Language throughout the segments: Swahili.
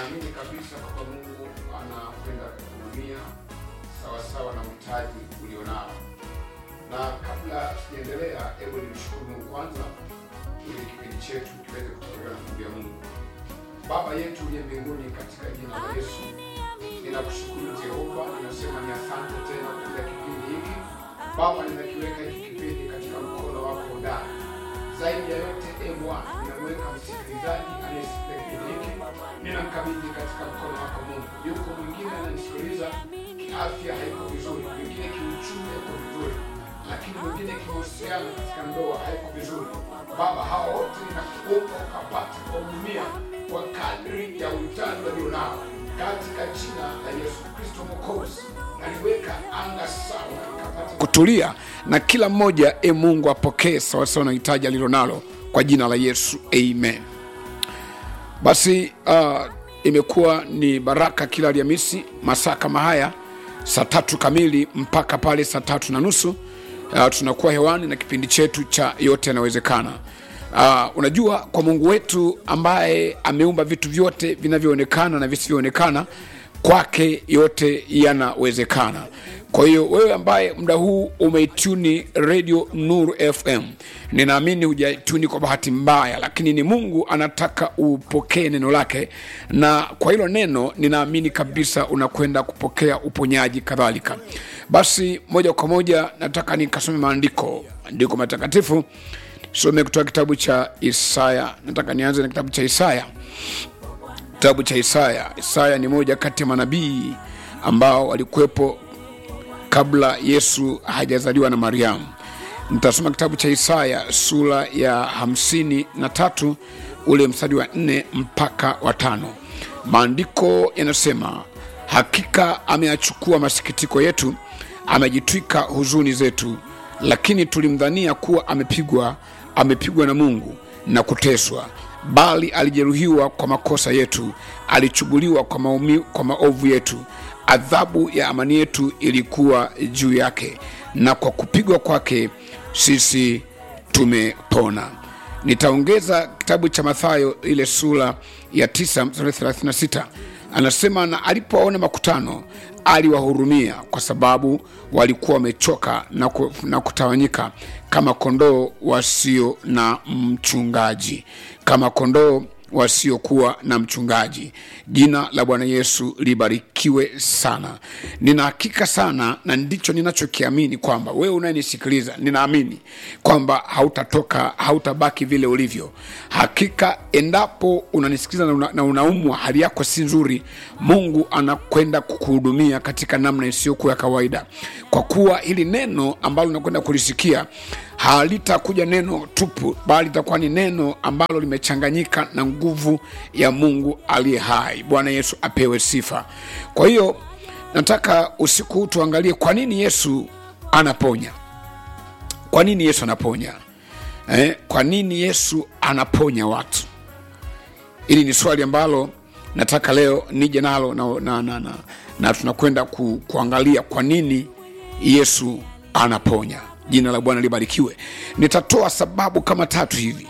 ninaamini kabisa kwamba Mungu anakwenda kuhudumia sawasawa na uhitaji ulionao. Na kabla sijaendelea, hebu nimshukuru Mungu kwanza ili kipindi chetu kiweze kutolewa na nguvu ya Mungu. Baba yetu uliye mbinguni, katika jina la Yesu ninakushukuru Jehova, ninasema ni asante tena kwa ajili ya kipindi hiki Baba, ninakiweka hiki kipindi katika mkono wako ndani. Zaidi ya yote, e Bwana, ninamweka msikilizaji anayesikia kipindi hiki, ninamkabidhi katika mkono wako Mungu. Yuko mwingine ananisikiliza, kiafya haiko vizuri, mwingine kiuchumi haiko vizuri, lakini mwingine kimahusiano katika ndoa haiko vizuri. Baba, hawa wote ninakuomba ukapate kuwahudumia kwa kadri ya uhitaji walionao katika jina la Yesu Kristo Mwokozi, naliweka anga sawa ikapate kutulia na kila mmoja, e Mungu apokee sawasawa na hitaji alilonalo kwa jina la Yesu, amen. Basi uh, imekuwa ni baraka kila Alhamisi masaa kama haya saa tatu kamili mpaka pale saa tatu na nusu uh, tunakuwa hewani na kipindi chetu cha yote yanawezekana. Uh, unajua kwa Mungu wetu ambaye ameumba vitu vyote vinavyoonekana na visivyoonekana, kwake yote yanawezekana. Kwa hiyo wewe ambaye muda huu umeituni Radio Nuru FM, ninaamini hujaituni kwa bahati mbaya, lakini ni Mungu anataka upokee neno lake, na kwa hilo neno ninaamini kabisa unakwenda kupokea uponyaji kadhalika. Basi moja kwa moja nataka nikasome maandiko, maandiko matakatifu some kutoka kitabu cha Isaya. Nataka nianze na kitabu cha Isaya, kitabu cha Isaya. Isaya ni moja kati ya manabii ambao walikuwepo kabla Yesu hajazaliwa na Mariamu. Nitasoma kitabu cha Isaya sura ya hamsini na tatu ule mstari wa nne mpaka wa tano. Maandiko yanasema, hakika ameyachukua masikitiko yetu, amejitwika huzuni zetu, lakini tulimdhania kuwa amepigwa, amepigwa na Mungu na kuteswa, bali alijeruhiwa kwa makosa yetu, alichubuliwa kwa, maumi, kwa maovu yetu adhabu ya amani yetu ilikuwa juu yake, na kwa kupigwa kwake sisi tumepona. Nitaongeza kitabu cha Mathayo ile sura ya 9 mstari 36, anasema na alipoona makutano aliwahurumia, kwa sababu walikuwa wamechoka na, ku, na kutawanyika kama kondoo wasio na mchungaji, kama kondoo wasiokuwa na mchungaji. Jina la Bwana Yesu libarikiwe sana. Nina hakika sana, na ndicho ninachokiamini kwamba wewe unayenisikiliza, ninaamini kwamba hautatoka, hautabaki vile ulivyo. Hakika endapo unanisikiliza na, una, na unaumwa, hali yako si nzuri, Mungu anakwenda kukuhudumia katika namna isiyokuwa ya kawaida, kwa kuwa hili neno ambalo unakwenda kulisikia halitakuja neno tupu, bali litakuwa ni neno ambalo limechanganyika na nguvu ya Mungu aliye hai. Bwana Yesu apewe sifa. Kwa hiyo nataka usiku huu tuangalie kwa nini Yesu anaponya. Kwa nini Yesu anaponya eh? Kwa nini Yesu anaponya watu? Hili ni swali ambalo nataka leo nije nalo na, na, na, na, na tunakwenda ku, kuangalia kwa nini Yesu anaponya. Jina la Bwana libarikiwe. Nitatoa sababu kama tatu hivi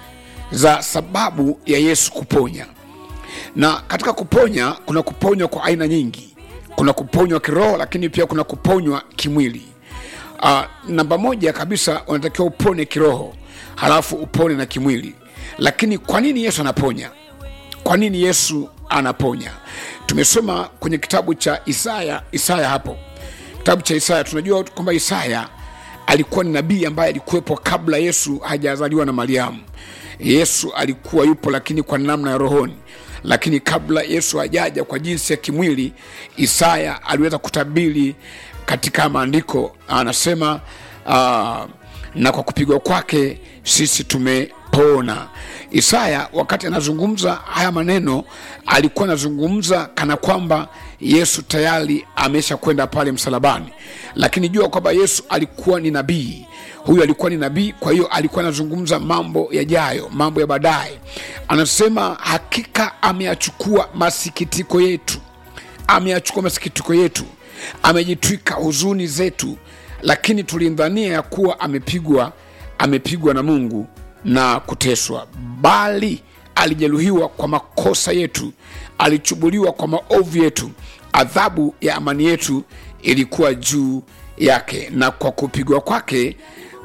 za sababu ya Yesu kuponya, na katika kuponya kuna kuponywa kwa aina nyingi. Kuna kuponywa kiroho, lakini pia kuna kuponywa kimwili. Uh, namba moja kabisa unatakiwa upone kiroho, halafu upone na kimwili. Lakini kwa nini Yesu anaponya? Kwa nini Yesu anaponya? Tumesoma kwenye kitabu cha Isaya. Isaya hapo kitabu cha Isaya tunajua kwamba Isaya alikuwa ni nabii ambaye alikuwepo kabla Yesu hajazaliwa na Mariamu. Yesu alikuwa yupo, lakini kwa namna ya rohoni. Lakini kabla Yesu hajaja kwa jinsi ya kimwili, Isaya aliweza kutabiri katika maandiko, anasema uh, na kwa kupigwa kwake sisi tumepona. Isaya wakati anazungumza haya maneno alikuwa anazungumza kana kwamba Yesu tayari amesha kwenda pale msalabani, lakini jua kwamba Yesu alikuwa ni nabii. Huyu alikuwa ni nabii, kwa hiyo alikuwa anazungumza mambo yajayo, mambo ya baadaye. Anasema hakika ameyachukua masikitiko yetu, ameyachukua masikitiko yetu, amejitwika huzuni zetu, lakini tulimdhania ya kuwa amepigwa, amepigwa na Mungu na kuteswa, bali alijeruhiwa kwa makosa yetu alichubuliwa kwa maovu yetu adhabu ya amani yetu ilikuwa juu yake na kwa kupigwa kwake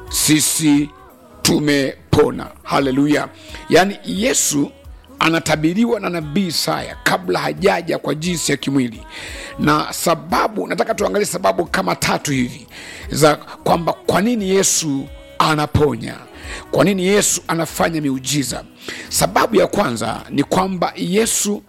sisi tumepona haleluya yaani yesu anatabiriwa na nabii Isaya kabla hajaja kwa jinsi ya kimwili, na sababu, nataka tuangalie sababu kama tatu hivi za kwamba kwa nini Yesu anaponya, kwa nini Yesu anafanya miujiza. Sababu ya kwanza ni kwamba Yesu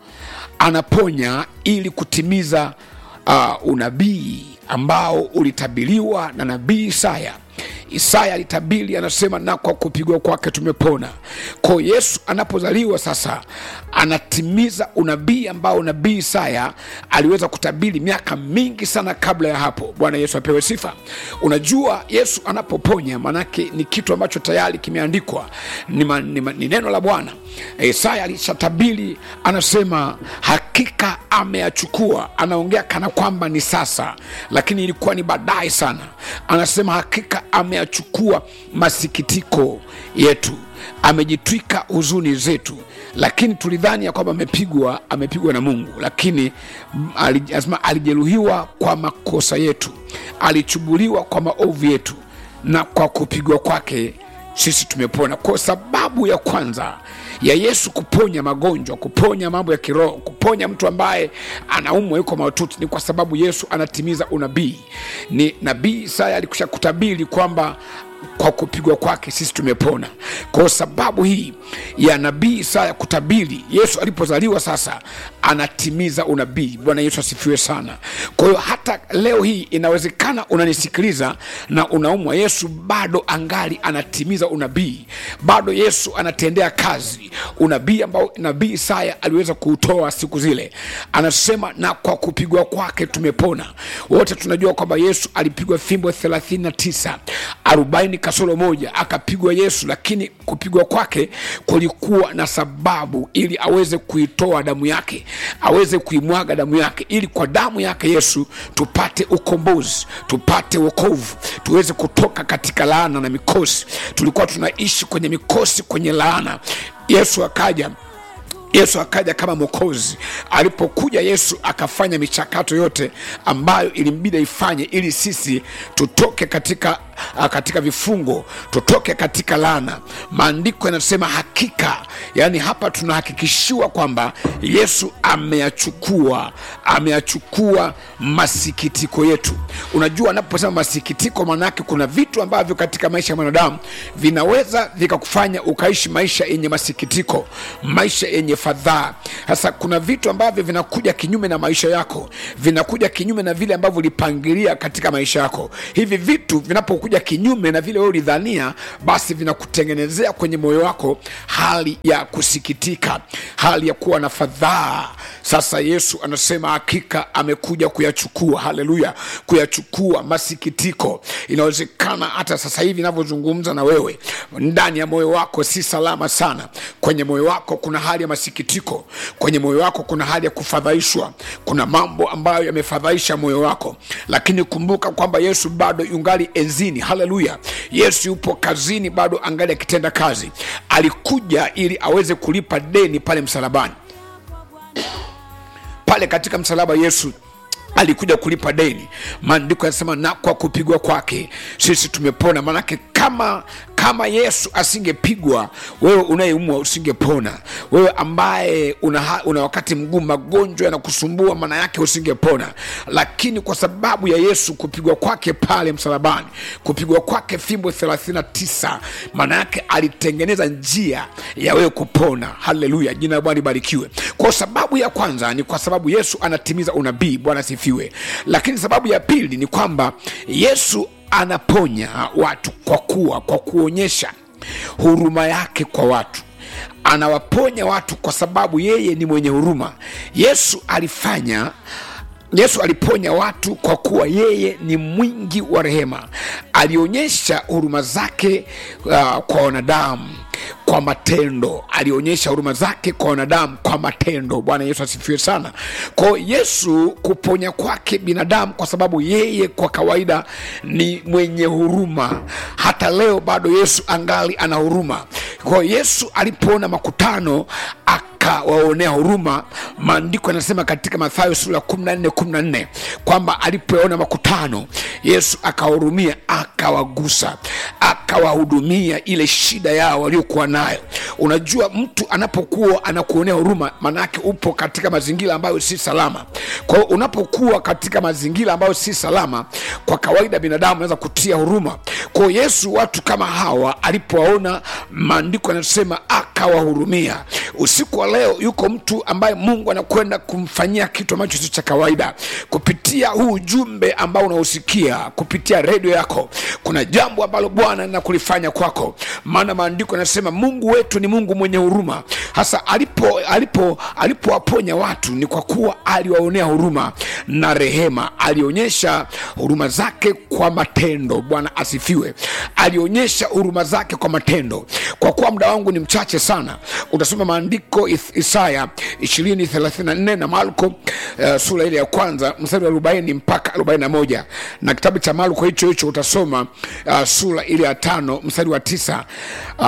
anaponya ili kutimiza uh, unabii ambao ulitabiriwa na nabii Isaya. Isaya alitabiri, anasema na kwa kupigwa kwake tumepona. Kwa Yesu anapozaliwa sasa, anatimiza unabii ambao nabii Isaya aliweza kutabiri miaka mingi sana kabla ya hapo. Bwana Yesu apewe sifa. Unajua, Yesu anapoponya maanake ni kitu ambacho tayari kimeandikwa, ni, ma, ni, ma, ni neno la Bwana. Isaya alishatabiri, anasema hakika ameyachukua. Anaongea kana kwamba ni sasa, lakini ilikuwa ni baadaye sana. Anasema hakika ameyachukua masikitiko yetu, amejitwika huzuni zetu, lakini tulidhani ya kwamba amepigwa, amepigwa na Mungu, lakini anasema alijeruhiwa kwa makosa yetu, alichubuliwa kwa maovu yetu, na kwa kupigwa kwake sisi tumepona. Kwa sababu ya kwanza ya Yesu kuponya magonjwa, kuponya mambo ya kiroho, kuponya mtu ambaye anaumwa yuko mahututi, ni kwa sababu Yesu anatimiza unabii. Ni nabii Isaya alikusha kutabiri kwamba kwa kupigwa kwake sisi tumepona. Kwa sababu hii ya nabii Isaya kutabiri, Yesu alipozaliwa sasa anatimiza unabii. Bwana Yesu asifiwe sana. Kwa hiyo hata leo hii inawezekana unanisikiliza na unaumwa, Yesu bado angali anatimiza unabii, bado Yesu anatendea kazi unabii ambao nabii Isaya aliweza kuutoa siku zile. Anasema na kwa kupigwa kwake tumepona. Wote tunajua kwamba Yesu alipigwa fimbo 39 40 kasoro moja akapigwa Yesu, lakini kupigwa kwake kulikuwa na sababu, ili aweze kuitoa damu yake, aweze kuimwaga damu yake, ili kwa damu yake Yesu tupate ukombozi, tupate wokovu, tuweze kutoka katika laana na mikosi. Tulikuwa tunaishi kwenye mikosi, kwenye laana. Yesu akaja Yesu akaja kama mwokozi. Alipokuja Yesu akafanya michakato yote ambayo ilimbidi ifanye ili sisi tutoke katika, katika vifungo, tutoke katika laana. Maandiko yanasema hakika, yaani hapa tunahakikishiwa kwamba Yesu ameyachukua, ameyachukua masikitiko yetu. Unajua, anaposema masikitiko, maanake kuna vitu ambavyo katika maisha ya mwanadamu vinaweza vikakufanya ukaishi maisha yenye masikitiko, maisha yenye fadhaa. Sasa kuna vitu ambavyo vinakuja kinyume na maisha yako, vinakuja kinyume na vile ambavyo ulipangilia katika maisha yako. Hivi vitu vinapokuja kinyume na vile wewe ulidhania, basi vinakutengenezea kwenye moyo wako hali ya kusikitika, hali ya kuwa na fadhaa. Sasa Yesu anasema hakika amekuja kuyachukua, haleluya, kuyachukua masikitiko. Inawezekana hata sasa hivi ninavyozungumza na wewe, ndani ya moyo wako si salama sana. Kwenye moyo wako kuna hali ya masikitiko, kwenye moyo wako kuna hali ya kufadhaishwa, kuna mambo ambayo yamefadhaisha moyo wako, lakini kumbuka kwamba Yesu bado yungali enzini. Haleluya, Yesu yupo kazini, bado angali akitenda kazi. Alikuja ili aweze kulipa deni pale msalabani pale katika msalaba Yesu alikuja kulipa deni. Maandiko yanasema na kwa kupigwa kwake sisi tumepona. Maanake kama kama Yesu asingepigwa, wewe unayeumwa usingepona. Wewe ambaye una, una wakati mgumu, magonjwa yanakusumbua, maana yake usingepona. Lakini kwa sababu ya Yesu kupigwa kwake pale msalabani, kupigwa kwake fimbo 39, maana yake alitengeneza njia ya wewe kupona. Haleluya, jina la Bwana libarikiwe. Kwa sababu ya kwanza ni kwa sababu Yesu anatimiza unabii. Bwana asifiwe. Lakini sababu ya pili ni kwamba Yesu anaponya watu kwa kuwa kwa kuonyesha huruma yake kwa watu anawaponya watu kwa sababu yeye ni mwenye huruma yesu alifanya yesu aliponya watu kwa kuwa yeye ni mwingi wa rehema alionyesha huruma zake uh, kwa wanadamu kwa matendo alionyesha huruma zake kwa wanadamu kwa matendo bwana yesu asifiwe sana kwao yesu kuponya kwake binadamu kwa sababu yeye kwa kawaida ni mwenye huruma hata leo bado yesu angali ana huruma kwao yesu alipoona makutano akawaonea huruma maandiko yanasema katika mathayo sura ya 14 14 kwamba alipoona makutano yesu akawahurumia akawagusa akawahudumia ile shida yao waliokuwa nayo unajua mtu anapokuwa anakuonea huruma maanaake upo katika mazingira ambayo si salama kwa hiyo unapokuwa katika mazingira ambayo si salama kwa kawaida binadamu anaweza kutia huruma kwa hiyo yesu watu kama hawa alipowaona maandiko yanasema akawahurumia usiku wa leo yuko mtu ambaye mungu anakwenda kumfanyia kitu ambacho sio cha kawaida kupitia huu ujumbe ambao unausikia kupitia redio yako kuna jambo ambalo bwana na kulifanya kwako maana maandiko yanasema mungu wetu ni mungu mwenye huruma hasa alipo alipo alipowaponya watu ni kwa kuwa aliwaonea huruma na rehema alionyesha huruma zake kwa matendo bwana asifiwe alionyesha huruma zake kwa matendo kwa kuwa muda wangu ni mchache sana utasoma maandiko Is- isaya 234 na marko uh, sura ile ya kwanza mstari wa 40 mpaka 41 na kitabu cha marko hicho hicho utasoma uh, sura ile ya tano mstari wa tisa uh,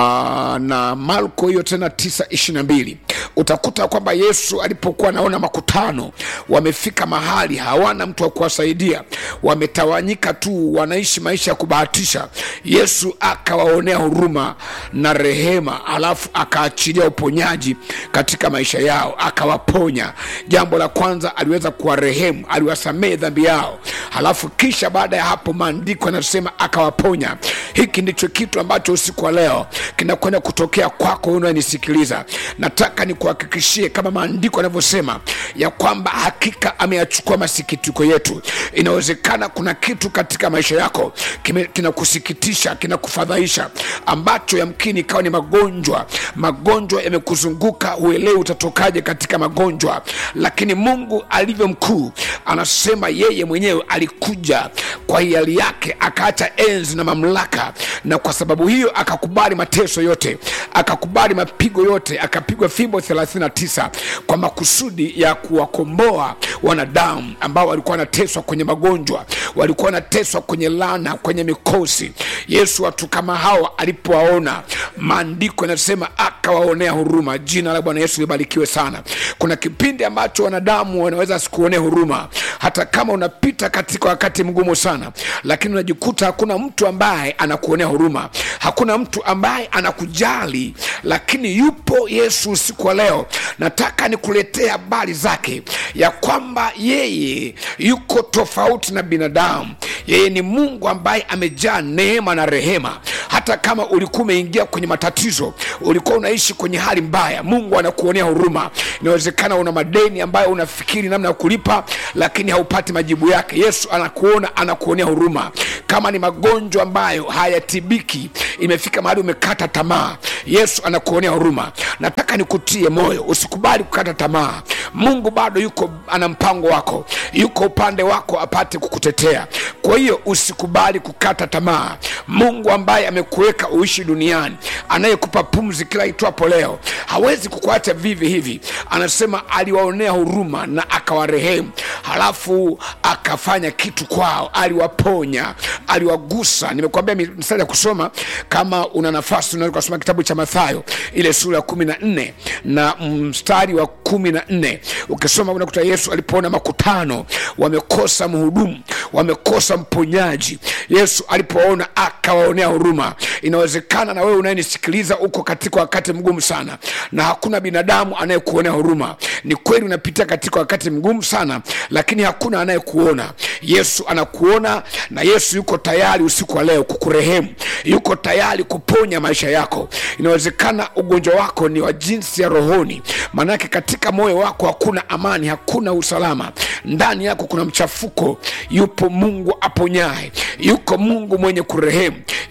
na marko hiyo tena tisa ishiri na mbili utakuta kwamba yesu alipokuwa anaona makutano wamefika mahali hawana mtu wa kuwasaidia wametawanyika tu wanaishi maisha ya kubahatisha yesu akawaonea huruma na rehema alafu akaachilia uponyaji katika maisha yao akawaponya jambo la kwanza aliweza kuwarehemu aliwasamehe dhambi yao halafu kisha baada ya hapo maandiko yanasema akawaponya hiki ndicho kitu ambacho usiku wa leo kinakwenda kutokea kwako unayenisikiliza nataka nikuhakikishie kama maandiko yanavyosema ya kwamba hakika ameyachukua masikitiko yetu inawezekana kuna kitu katika maisha yako kime- kinakusikitisha kinakufadhaisha ambacho yamkini ikawa ni magonjwa magonjwa yamekuzunguka huelewi utatokaje katika magonjwa lakini mungu alivyo mkuu anasema yeye mwenyewe alikuja kwa hiari yake akaacha enzi na mamlaka na kwa sababu hiyo akakubali mateso yote akakubali mapigo yote akapigwa fimbo 39 kwa makusudi ya kuwakomboa wanadamu ambao walikuwa wanateswa kwenye magonjwa walikuwa wanateswa kwenye lana kwenye mikosi yesu watu kama hawa alipowaona maandiko yanasema akawaonea huruma jina la bwana yesu libarikiwe sana kuna kipindi ambacho wanadamu wanaweza sikuonea huruma hata kama unapita katika wakati mgumu sana lakini unajikuta hakuna mtu ambaye anakuonea huruma hakuna mtu ambaye anakujali lakini yupo yesu usiku wa leo nataka nikuletee habari zake ya kwamba yeye yuko tofauti na binadamu yeye ni mungu ambaye amejaa neema na rehema hata kama ulikuwa umeingia kwenye matatizo ulikuwa unaishi kwenye hali mbaya mungu anakuonea huruma inawezekana una madeni ambayo unafikiri namna ya kulipa lakini haupati majibu yake yesu anakuona anakuonea huruma kama ni magonjwa ambayo hayatibiki imefika mahali umekata tamaa yesu anakuonea huruma nataka nikutie moyo usikubali kukata tamaa mungu bado yuko ana mpango wako yuko upande wako apate kukutetea kwa hiyo usikubali kukata tamaa mungu ambaye amekuweka uishi duniani anayekupa pumzi kila itwapo leo hawezi kukuacha vivi hivi anasema aliwaonea huruma na akawarehemu halafu akafanya kitu kwao aliwaponya aliwagusa nimekuambia mstari ya kusoma kama una nafasi unaweza ukasoma kitabu cha mathayo ile sura ya kumi na nne na mstari wa kumi na nne ukisoma unakuta yesu alipoona makutano wamekosa mhudumu wamekosa mponyaji yesu alipoona akawaonea huruma inawezekana na wewe unayenisikiliza uko katika wakati mgumu sana na hakuna binadamu anayekuonea huruma ni kweli unapitia katika wakati mgumu sana lakini hakuna anayekuona yesu anakuona na yesu yuko tayari usiku wa leo kukurehemu yuko tayari kuponya maisha yako inawezekana ugonjwa wako ni wa jinsi ya rohoni maanake katika moyo wako hakuna amani hakuna usalama ndani yako kuna mchafuko yupo mungu aponyaye yuko mungu mwenye kurehemu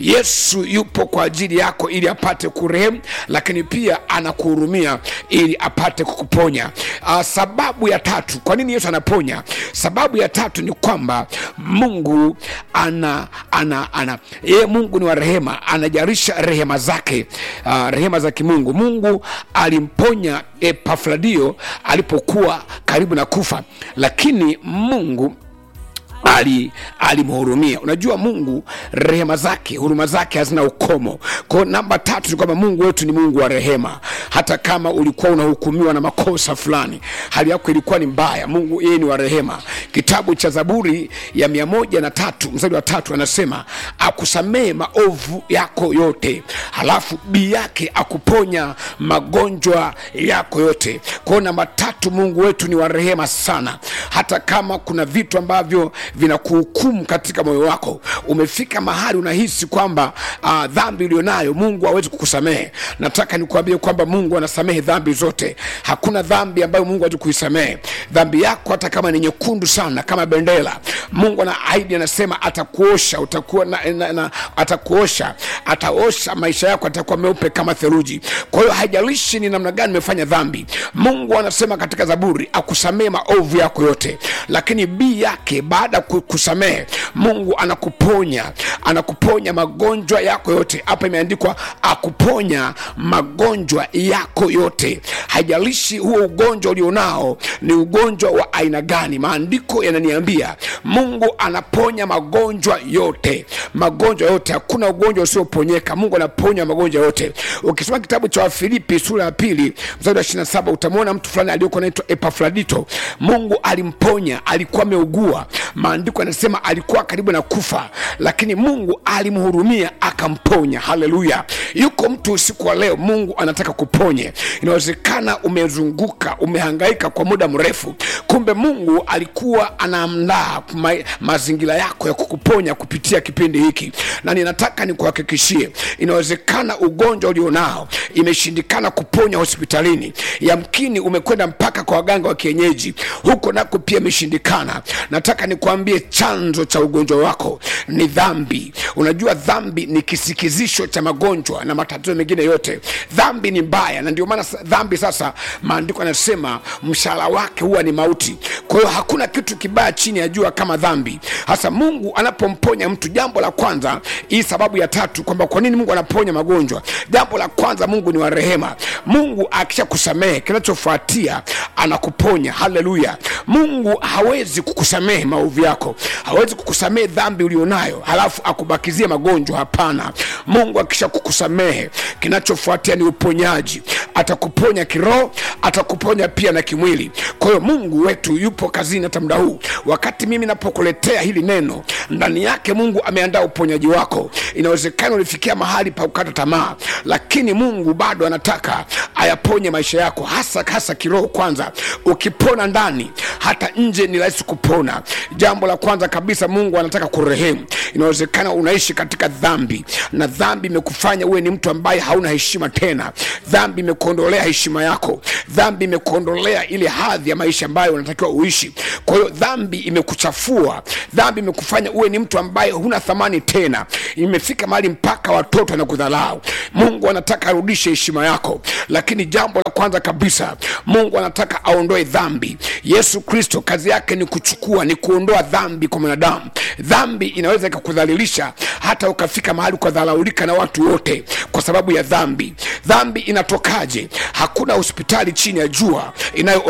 yesu yupo kwa ajili yako ili apate kurehemu lakini pia anakuhurumia ili apate kukuponya uh, sababu ya tatu kwa nini yesu anaponya sababu ya tatu ni kwamba mungu ana ana ana yeye mungu ni wa rehema anajarisha rehema zake uh, rehema za kimungu mungu alimponya epafradio alipokuwa karibu na kufa lakini mungu ali alimhurumia unajua mungu rehema zake huruma zake hazina ukomo kwao namba tatu ni kwamba mungu wetu ni mungu wa rehema hata kama ulikuwa unahukumiwa na makosa fulani hali yako ilikuwa ni mbaya mungu yeye ni wa rehema kitabu cha zaburi ya mia moja na tatu mstari wa tatu anasema akusamehe maovu yako yote halafu bii yake akuponya magonjwa yako yote kwao namba tatu mungu wetu ni wa rehema sana hata kama kuna vitu ambavyo vinakuhukumu katika moyo wako umefika mahali unahisi kwamba uh, dhambi ulionayo mungu hawezi kukusamehe nataka nikuambie kwamba mungu anasamehe dhambi zote hakuna dhambi ambayo mungu hawezi kuisamehe dhambi yako hata kama ni nyekundu sana kama bendera mungu ana ahidi anasema atakuosha utakuwa na, na, na, atakuosha ataosha maisha yako atakuwa meupe kama theluji kwa hiyo haijalishi ni namna gani umefanya dhambi mungu anasema katika zaburi akusamehe maovu yako yote lakini bii yake baada ya ku- kusamehe mungu anakuponya anakuponya magonjwa yako yote hapa imeandikwa akuponya magonjwa yako yote haijalishi huo ugonjwa ulionao ni ugonjwa wa aina gani maandiko yananiambia mungu anaponya magonjwa yote magonjwa yote hakuna ugonjwa usioponyeka mungu anaponya magonjwa yote ukisoma kitabu cha wafilipi sura ya pili mstari wa 27 utamwona mtu fulani aliyekuwa naitwa epafradito mungu alimponya alikuwa ameugua maandiko yanasema alikuwa karibu na kufa lakini mungu alimhurumia akamponya haleluya yuko mtu usiku wa leo mungu anataka kuponye inawezekana umezunguka umehangaika kwa muda mrefu kumbe mungu alikuwa anaandaa ma, mazingira yako ya kukuponya kupitia kipindi hiki na ninataka nikuhakikishie inawezekana ugonjwa ulionao imeshindikana kuponya hospitalini yamkini umekwenda mpaka kwa waganga wa kienyeji huko nako pia imeshindikana nataka nikuambie chanzo cha ugonjwa wako ni dhambi unajua dhambi ni kisikizisho cha magonjwa na matatizo mengine yote dhambi ni mbaya na ndio maana sa- dhambi sasa maandiko yanasema mshahara wake huwa ni mauti kwa hiyo hakuna kitu kibaya chini ya jua kama dhambi hasa mungu anapomponya mtu jambo la kwanza hii sababu ya tatu kwamba kwa nini mungu anaponya magonjwa jambo la kwanza mungu ni wa rehema mungu akisha kusamehe kinachofuatia anakuponya haleluya mungu hawezi kukusamehe maovu yako hawezi kukusamehe dhambi ulionayo halafu akubakizie magonjwa hapana mungu akisha kukusamehe kinachofuatia ni uponyaji atakuponya kiroho atakuponya pia na kimwili kwa hiyo mungu wetu yupo kazini hata muda huu wakati mimi napokuletea hili neno ndani yake mungu ameandaa uponyaji wako inawezekana ulifikia mahali pa kukata tamaa lakini mungu bado anataka ayaponye maisha yako hasa hasa kiroho kwanza ukipona ndani hata nje ni rahisi kupona jambo la kwanza kabisa mungu anataka kurehemu inawezekana unaishi katika dhambi na dhambi imekufanya uwe ni mtu ambaye hauna heshima tena dhambi imekuondolea heshima yako dhambi imekuondolea ile hadhi ya maisha ambayo unatakiwa uishi kwa hiyo dhambi imekuchafua dhambi imekufanya uwe ni mtu ambaye huna thamani tena imefika mahali mpaka watoto na kudhalau mungu anataka arudishe heshima yako lakini jambo la kwanza kabisa mungu anataka aondoe dhambi yesu kristo kazi yake ni kuchukua ni kuondoa dhambi kwa mwanadamu dhambi inaweza ikakudhalilisha hata ukafika mahali ukadharaulika na watu wote kwa sababu ya dhambi dhambi inatokaje hakuna hospitali chini ya jua inayo